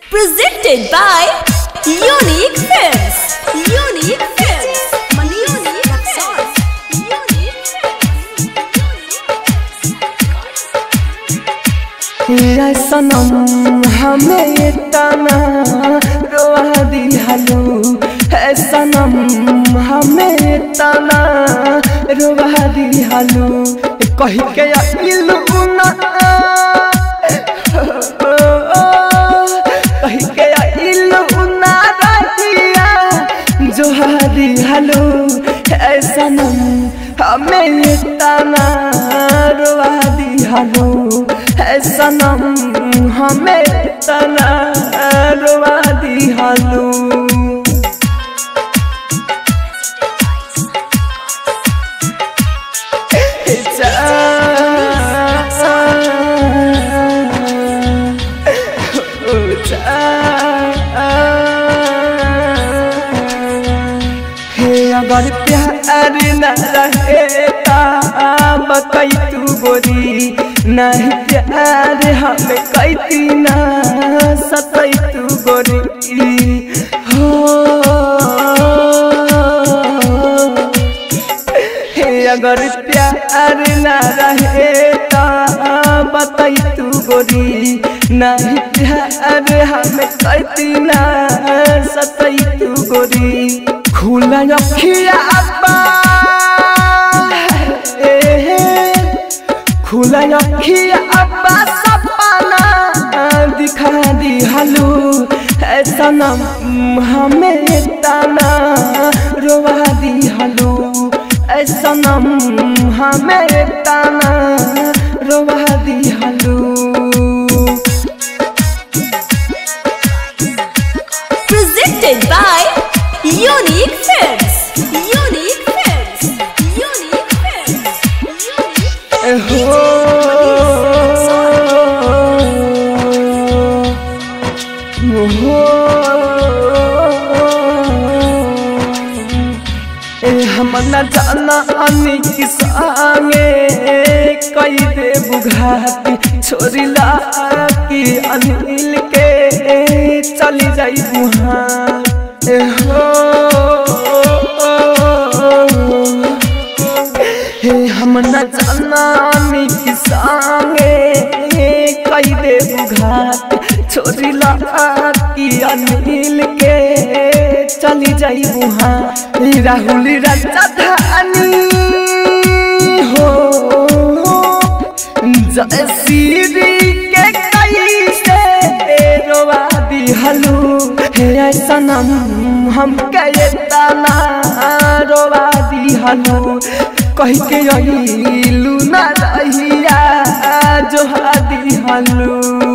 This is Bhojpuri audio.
Presented by Unique Films. Unique Films. Unique Films. Unique या सनम हमें तना रोवा दिहलू है सनम हमें तना रोवा दिहलू कही के अइलू ना कही के अइलू ना रहिया जो दिहलू है सनम हमें तना रोवा दिहलू है सनम हमें तना रोवा दिहलू हे अगर प्यार न रहेता बकई तू गोरी नहीं प्यार हमें कैती न सतई तू गोरी हो हे अगर प्यार न रहेता बतई तू गोरी नहीं प्यार हमें कैती न सतई तू गोरी खुला अखिया अब्बा ए, खुला अखिया अब्बा सपना दिखा दी हलू है सनम हमें तना रोवा दी हलू ऐ सनम हमें तना रोवा दी हलू Presented by Unique Films. Unique Films. Unique Films. Unique हो ए हम न जाना अनी किसांगे कई दे बुघाती छोरी ला की अनिल के चली जाई बुहाँ ए हो हे हम न जानी किसांगे कई दे बुघात छोरी ला की अनिल के चली जाई बुहा राहुल राजधानी हो जय श्री के कई से रोवा दिहलू हे सनम हम कहे तना रोवा दिहलू कही के अइलू ना रहिया जो दिहलू